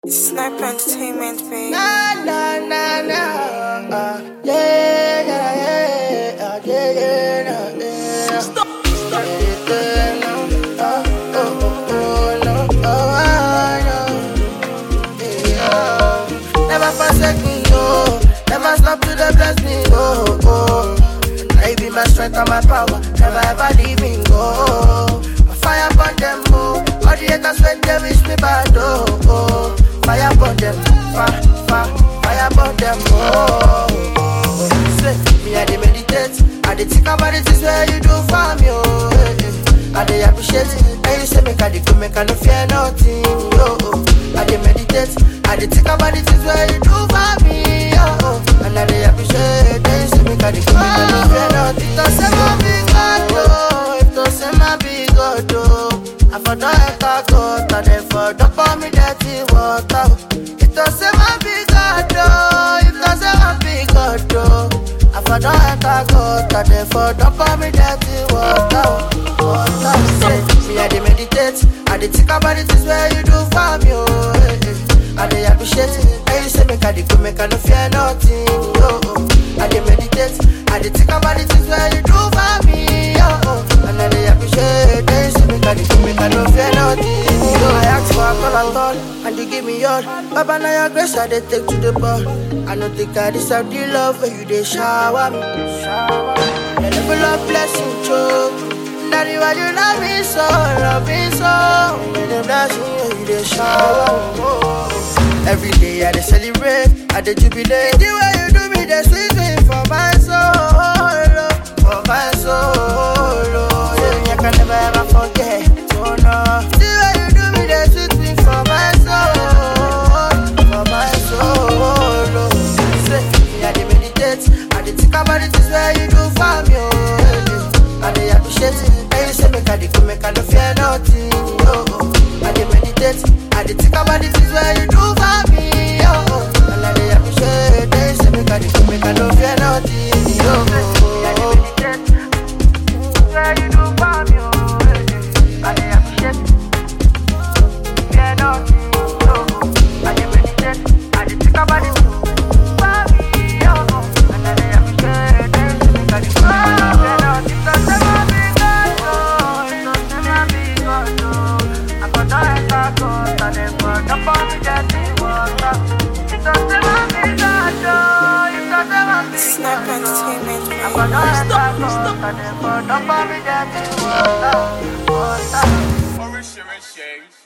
Sniper Entertainment, baby. Na na na na, uh, yeah yeah yeah, uh, yeah yeah yeah, yeah. Stop, stop. Yeah, no, uh, oh oh oh no, oh I know. Yeah. Never forsake me, oh. Never stop to the bless me, oh oh. Now you be my strength and my power. Never ever leave me, go. Fire upon them, oh. All the haters when they wish me bad, oh oh. Fire upon them, fire, fire, fire upon them, oh. oh. Say, me I dey meditate, I dey think about the things where you do for me, oh. eh, eh. I dey appreciate it, and you say make I dey go, make I no fear nothing, oh. oh. I dey meditate, I dey think about the things where you do for me, oh. oh. And I dey appreciate it, and you say make I dey go, make I no fear nothing. Don't say my big God, oh. If don't say my big God, oh. I for don enter court, and then for don pour me dirty water. oh. If don't say my big God, oh. If don't say my big God, oh. I for don enter court, and then for don pour me dirty water. oh. Water, say, me I dey meditate, I dey think about the things where you do for me, oh. eh, eh. I dey appreciate it, and you say make I dey go, make I no fear nothing, oh. oh. I dey meditate, I dey think about the things where you do for me, oh. oh. And I dey appreciate, and you say make I dey go, make I no fear nothing, oh. I ask for a call at all, and you give me all. Baba, now your grace I dey take to the ball. I no think I deserve the love when you dey shower me. Your level of blessing choke. Daddy, why you love me so, love me so? You dey bless me when you dey shower. Oh. Every day I dey celebrate, I dey jubilate. The way you do me, dey sweet me for my soul, oh, for my soul. Oh. Yeah, I can never ever forget. Oh no, the way you do me, dey sweet me for my soul, for my soul. Oh. Say, me I dey meditate, I dey think about the things where you do for me. Oh, eh, eh. I dey appreciate it, and you say make I dey go, make I no fear nothing. Oh, oh. I dey meditate, I dey think about the things where you do for me. Oh, oh. and I dey appreciate it, and you say make I dey go, make I no fear nothing. Oh, oh, oh. I dey meditate, where you do for me. Oh, eh, eh. I dey appreciate it. Fear nothing. Oh, oh. I dey meditate, I dey think about it. For me, oh, oh. and I dey appreciate it, and you say make I dey go, make I no fear nothing. Don't say my big God, oh, don't say my big God, oh. I go down and I go, and then go jump on me dirty water. Don't say my big God, oh, you don't say my big Sniper God, oh. Entertainment, I baby. go down and I go, and then go jump on me dirty water. Water. Oríṣiríṣi